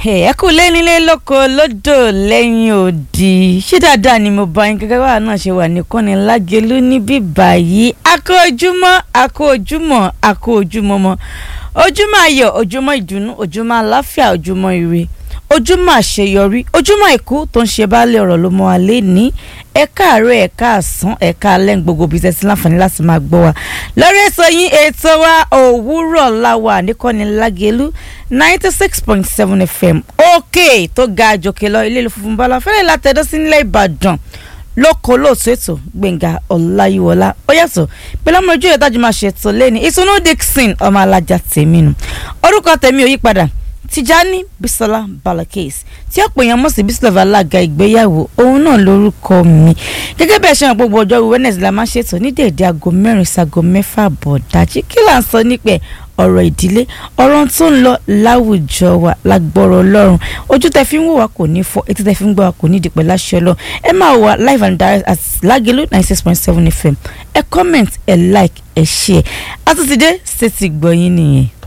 ẹ kú lé nílé lóko lódò lẹ́yìn òdì ṣé dáadáa ni mo bá yín gẹ́gẹ́ báwa náà ṣe wà nìkan ní lágẹ̀lú níbí báyìí akó ojúmọ́ akó ojúmọ́ akó ojúmọ́ mọ́ ojúmọ́ ayọ̀ ojúmọ́ ìdùnnú ojúmọ́ àláfíà ojúmọ́ ire ojúmọ́ àṣeyọrí ojúmọ́ ìkú tó ń ṣe baálé ọ̀rọ̀ ló mọ́ wa lé ní ẹ̀ka àárọ̀ ẹ̀ka àsán ẹ̀ka alẹ́ ń gbogbo bí tẹ́sí láǹfààní láti máa gbọ́ wa lórí ètò yín ètò wa òwúrọ̀ láwa nìkọ́ni lágẹ̀lú ninety six point seven fm òkè tó ga àjòkè lọ ilé ìlú funfun bala fẹ́lẹ́ látẹ̀dọ́ sí nílẹ̀ ìbàdàn lóko lóòtú ètò gbẹ̀ngà ọláyíwọlá ó yàtọ̀ pẹ̀lú ọmọ ojú ìtajú máa ṣètò lẹ́ni ìtùnú dixon ọmọ alájà tèmi nù orúkọ tèmi ò yí padà tìjání bisola balakes tí ọ̀pọ̀ èèyàn mọ̀ sí bisola alága ìgbéyàwó òun náà lórúkọ mi gẹ́gẹ́ bẹ́ẹ̀ ṣe hàn gbogbo ọjọ́ wednesday la máa ń ṣètò ní déédéé aago mẹ́rin sago mẹ́fà bọ̀ dájí kí là ń sọ nípẹ̀ ọ̀rọ̀ ìdílé ọ̀rọ̀ tó ń lọ láwùjọ wa lágbọ́rọ̀ ọlọ́run ojú tẹ fi ń wò wá kò ní fọ́ etí tẹ fi ń gbọ́ wa kò ní dìpẹ́ láṣẹ ọlọ́run ẹ máa wà live and direct at lágẹ̀lú ninety six point seven fm ẹ comment ẹ like ẹ share àtúntìdé ṣètì gbọ̀yìn nìyẹn.